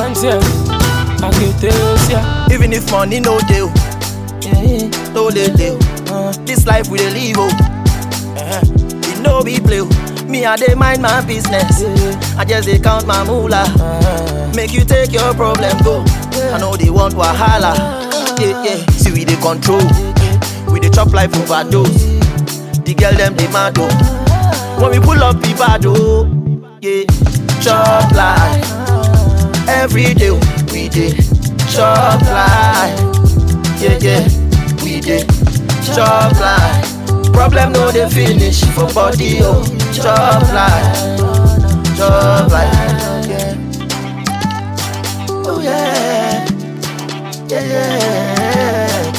Aberanteɛ, aketesia. Even if money no deal, no dey deal. This life we dey live oh, uh it no be play. oh. Me I dey mind my business, I just dey count my moolah. Make you take your problem go. I know they want wahala. Yeah yeah, see we dey control, we dey chop life overdose. The girl them dey mad oh, when we pull up be bad oh. Yeah, chop life every day we dey chop life. Yeah, yeah, we dey chop life. Problem no dey finish for body, oh. Chop life, chop life. Yeah. Oh yeah, yeah, yeah.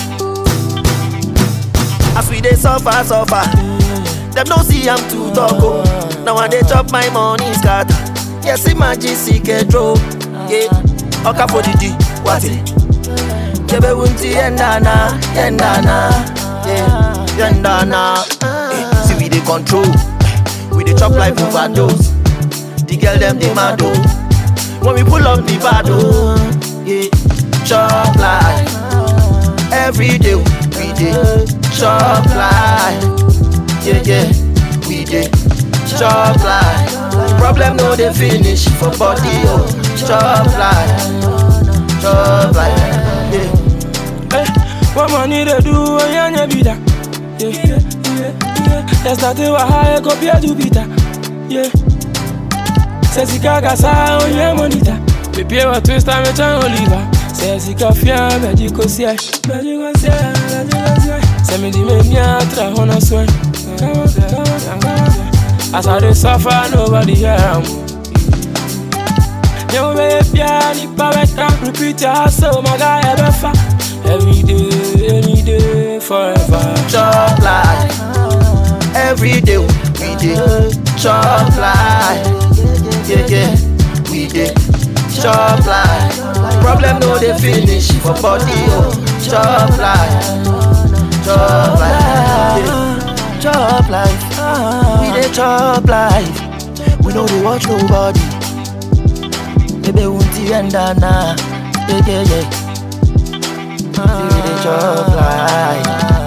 As we dey suffer, suffer, them no see I'm too talk, oh. Now I dey chop my money scatter. Yes, imagine sick draw. Yeah, oka for the D, what it? Jebe wunti yendana, yendana, yeah, yendana. Eh, see we dey control, we dey chop life overdose. The girl them dey mad oh, when we pull up the bad oh, yeah, chop life. Every day we dey chop life, yeah yeah, we dey chop life. Problem no dey finish for body oh, chop life, chop life, yeah. Eh, what money they do, yanya bida. Yeah, yeah, yeah. They started with high, go pay to bita. Yeah. Say sika kasa, onye monita. Me pay wa twista, me chan oliva. Say sika fia, me di ko siya. Me di ko siya, me di ko siya. Say me di me nya tra hona swen. Come on, come on, come on. As I dey suffer, nobody hear am. Never be a piano, better. Repeat your hustle, my guy, ever fa. Every day, any day, forever. chop life. Every day we dey chop life. Yeah, yeah, we dey chop life. Problem no dey finish for body, oh. Chop life, chop life, yeah. chop life. We dey chop life. We no dey watch nobody. Baby, won't you end na? Yeah, yeah, yeah. We dey chop life.